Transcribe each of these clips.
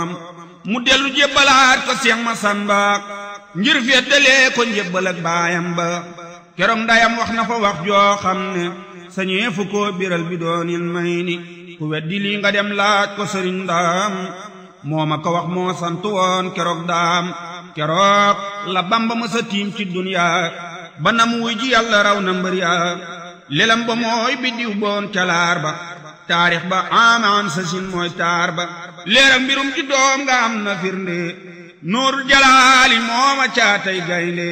mu dellu jébbalaat ko Seex Masamba ngir feddalee ko njébbal ak baayam ba keroog ndayam wax na fa wax joo xam ne sañee fu ko biral bi doonil may ni ku weddi lii nga dem laaj ko sëriñ ndaam moo ma ko wax moo sant woon keroog daam keroog la bamba ma sa tiim ci duniyaa ba nam wuy ji yàlla raw na mbër yaa lelam ba mooy biddiw boon calaar ba taarix ba amaan sa sin mooy taar ba leeram mbirum ci doom nga am na firnde nuurul jalaali mooma caatay gaynde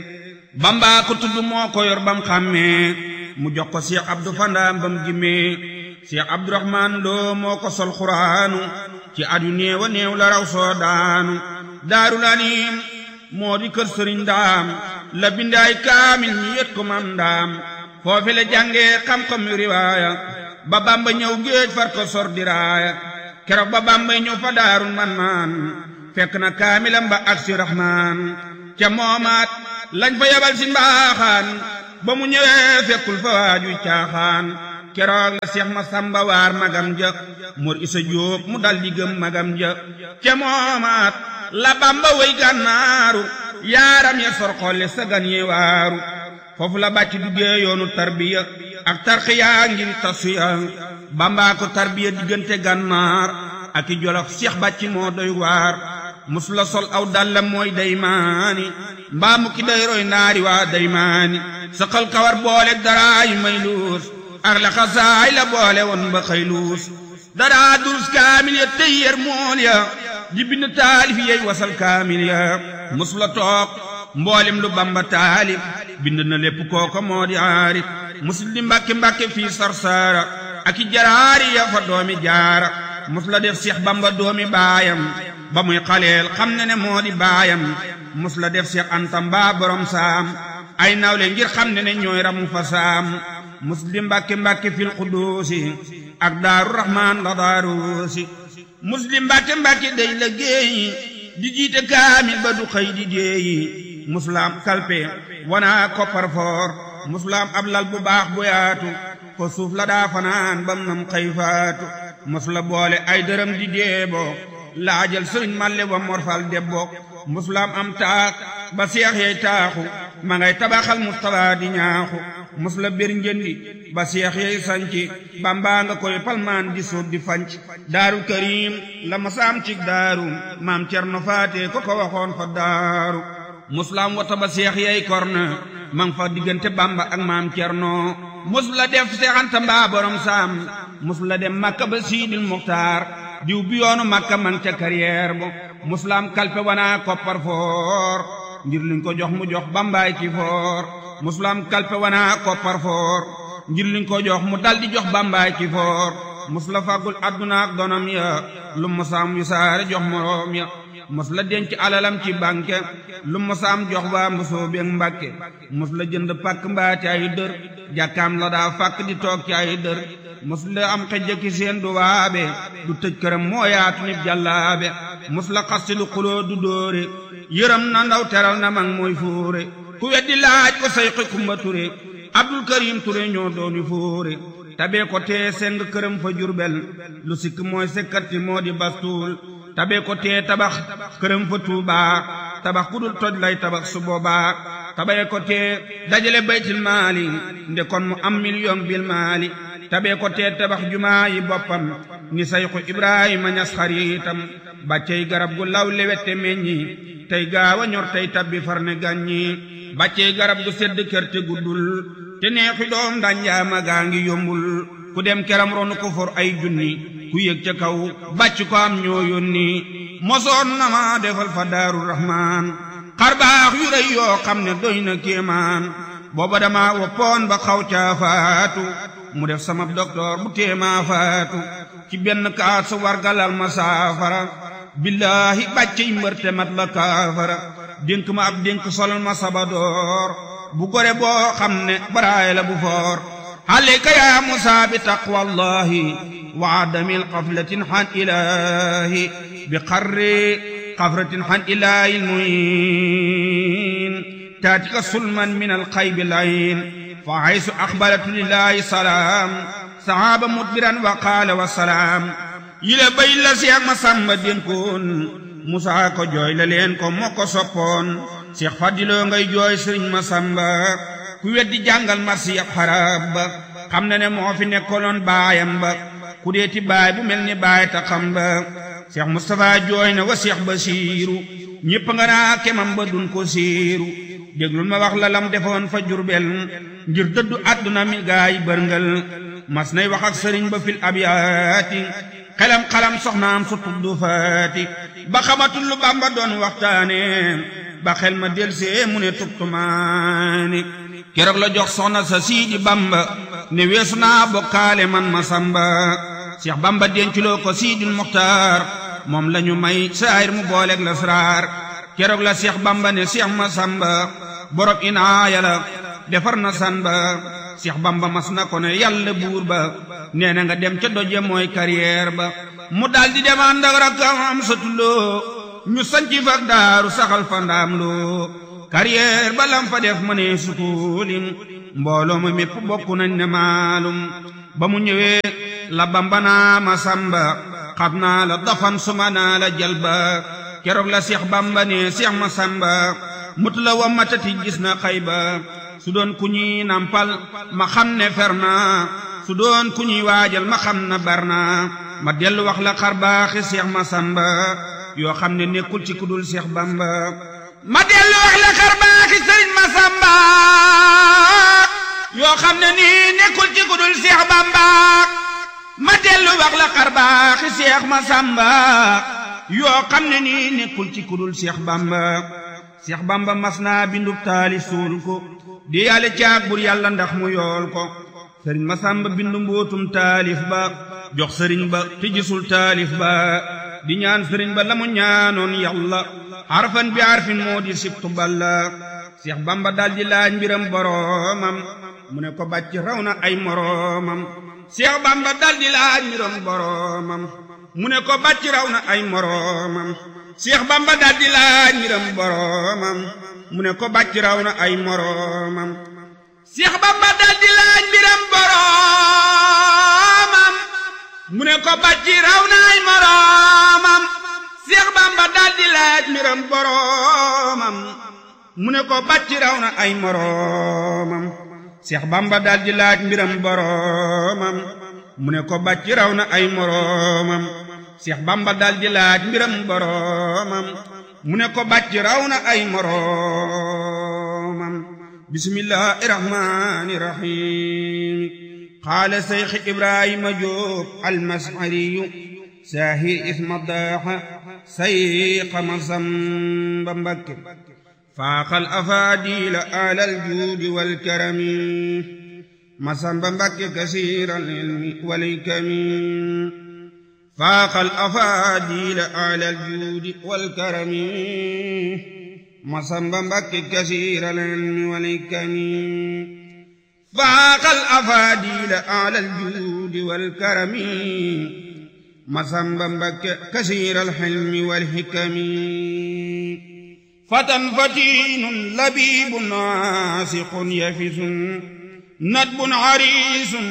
bamba ko tudd moo ko yor bam xàmmee mu jox ko Cheikh Abdou Fandaam bam gimmee Cheikh Abdourahman Lo moo ko sol xuraanu ci at yu néew a néew la raw soo daanu daarul anim moo di kër sëriñ ndaam la bindaay kaamil ñi yët ko mam ndaam foofi la jàngee xam-xam yu riwaaya ba bamba ñëw géej far ko sor diraaya keroog ba bamba ñëw fa daarul man maan fekk na kaamilam ba ak si rahmaan ca moomaat lañ fa yabal si mbaaxaan ba mu ñëwee fekkul fa waaju caaxaan keroog la seex ma samba waar magam ja mor isa jóob mu dal di gëm magam ja ca moomaat la bamba way gànnaaru yaaram ya sor xolle sa gan yee waaru foofu la bàcc duggee yoonu tarbiya ak tarxiya ngir tasuya bambaa ko tarbiya diggante gànnaar ak i jolof seex bàcc moo doy waar mus la sol aw dallam mooy daymaani mbaa mu ki day roy naari waa daymaani saqal kawar boole daraay may luus ak la xasaay la boole woon ba xëy luus daraa durus kaamil ya tey yer mool ya di bind taalif yey wasal kaamil ya mus la toog mboolem lu bamba taalif bind na lépp kooko moo di aarif musul di mbàkke mbàkke fii sarsaara ak i jaraari ya fa doomi jaara mus la def seex bamba doomi baayam ba muy xaleel xam ne ne moo di baayam mus la def seex anta mbaa borom saam ay nawle ngir xam ne ne ñooy ramu fa saam muslim mbàkke mbàkke fil quduusi ak daaru rahmaan la daaruusi muslim mbàkke mbàkke day la géeyi di jiite kaamil ba du xëy di déeyi musulaam kalpe wana koppar foor musulaam ab lal bu baax bu yaatu ko suuf la daa fanaan bam nam xëy faatu musula boole ay dërëm di deebo laajal sëriñ malle wa morfal debbo musulaam am taak ba seex yey taaxu ma ngay tabaxal mustapha di ñaaxu musula bir njëndi ba seex yey sanci bambaa nga koy palmaan di suuf di fanc daaru karim la masaam cig daaru maam cerno faate ko ko waxoon fa daaru musulaam wata ba seex yey korna mang fa diggante bamba ak maam cerno musula def seexanta mbaa borom saam musula dem makka ba siidil muxtaar diw bi yoonu makka man ca carrière bo musulaam kalpe wana koppar foor ngir liñ ko jox mu jox bambaay ki foor musulaam kalpe wana koppar foor ngir liñ ko jox mu dal di jox bambaay ki foor musula fàggul adduna ak donam ya lu musaam yu saare jox moroom ya musula denc alalam ci banque lu musaam jox waa mbusoo beeg mbàkke musula jënd pàkk mbaa ci ay dër jàkkaam la daa fàkk di toog ci ay dër musula am xejjaki seen du waabe du tëj këram moo yaatu nit jàllaabe musula xasti lu xuloo du dóore yërëm na ndaw teral na mag mooy fóore ku weddi laaj ko sayqi kumba ture abdul karim ture ñoo dooni fóore tabee ko tee seng këram fa jurbel lu sikk mooy sekkati moo di bastuul tabee ko tee tabax këram fa tuubaa tabax ku dul toj lay tabax su boobaa tabee ko tee dajale baytil maali nde kon mu am million bil maali tabee ko tee tabax jumaa yi boppam ni sayxu ibrahima ñas xariitam bàccey garab gu law lewette meññi tey gaaw a ñor tey tabbi far ne gàññi bàccey garab gu sedd kër te guddul te neexi doom danjaama gaa ngi yombul ku dem keram ronu ko for ay junni ku yëg ca kaw bàcc ko am ñoo yónni mosoon na ma defal fa daaru rahmaan xar baax yu rëy yoo xam ne doy na kéemaan booba dama woppoon ba xaw caa faatu mu def sama docteur bu téemaa faatu ci benn kaat sa wargalal ma saafara billaahi bàccey mbërte mat la kaafara dénk ma ab dénk solal ma sabadoor bu gore boo xam ne baraay la bu foor alayka yaa musaa bi taqwallahi wa adamil qaflatin han ilahi bi qarri qafratin han ilahi lmuin taatika sulman min alxaybi layin fa haysu axbaratu lillahi salaam sahaaba mudbiran wa qaala wa salaam yile bay la seex ma sàmba dénkoon musaa ko jooy la leen ko moo ko soppoon seex fadiloo ngay jooy sëriñ ma sàmba ku weddi jàngal marsi ab xarab ba xam na ne moo fi nekkoloon baayam ba ku deeti baay bu mel ni baay ta xam ba seex mustapha jooy na wa seex basiiru ñépp nga naa kemam ba dun ko siiru déglul ma wax la lam defoon fa jurbel ngir dëddu àdduna mi gaay bërngal mas nay wax ak sëriñ ba fil abyaati xelam xalam soxnaam su tuddu faati ba xamatul lu bamba doon waxtaane ba xel ma delsee mu ne tubtumaani keroog la jox soxna sa siidi bamba ne weesu naa bokkaale man ma samba seex bamba denculoo ko siidil muxtaar moom lañu may saayir mu booleeg la sraar keroog la seex bamba ne seex ma samba borom inaaya la defar na san ba seex bamba mas na ko ne yàlla buur ba nee na nga dem ca doje mooy carrière ba mu daldi dem ànd ak rakkam am satuloo ñu sanci fa daaru saxal fa ndaam loo carrière ba lam fa def ma ne sukuulim mbooloo ma mépp bokk nañ ne maalum ba mu ñëwee la bamba naa ma samba xam naa la dafan suma naa la jalba keroog la seex bamba ne seex ma samba mut la wa matati gis na xayba su doon ku ñuy nampal ma xam ne fer naa su doon ku ñuy waajal ma xam na bar naa ma dellu wax la xar baaxi seex ma samba yoo xam ne nekkul ci kudul seex bamba ma dellu wax la xar baaxi sëriñ ma samba yoo xam ne nii nekkul ci kudul seex bamba ma dellu wax la xar baaxi seex ma samba yoo xam ne nii nekkul ci kudul seex bamba seex bamba mas naa bindub taali suul ko di yàlla caag bur yàlla ndax mu yool ko sëriñ ma sàmba bindu mbootum taalif ba jox sëriñ ba te gisul taalif ba di ñaan sëriñ ba la mu ñaanoon yàlla harfan bi harfin moo di sibtu balla seex bamba daldi laaj mbiram boroomam mu ne ko bàcc raw na ay moroomam seex bamba daldi laaj mbiram boroomam mu ne ko bàcc raw na ay moroomam seex bamba daldi laaj mbiram boroomam mu ne ko bàcc raw na ay moroomam seex bamba daldi laaj mbiram boroomam mu ne ko bàcc raw na ay moroomam seex bamba daldi laaj mbiram boroomam mu ne ko bàcc raw na ay moroomam seex bamba daldi laaj mbiram boroomam mu ne ko bàcc raw na ay moroomam seex bamba daldi laaj mbiram boroomam mu ne ko bàcc raw na ay moroomam bismillahi rahmani rahim qaala seyx ibrahima jóob almasariyu saahir isma daaxa sayqa masamba mbakke faaxal afaadila alal juudi walkarami masamba mbakke kasiiral ilmi walikami faaxal afaadila alal juudi walkarami masamba mbakke kasiiral ilmi walikami faaxal afaadila alal juudi walkarami masamba mbakke kasiiral ilmi walhikami fatan fatinun labibun naasiqun yafisun nadbun harisun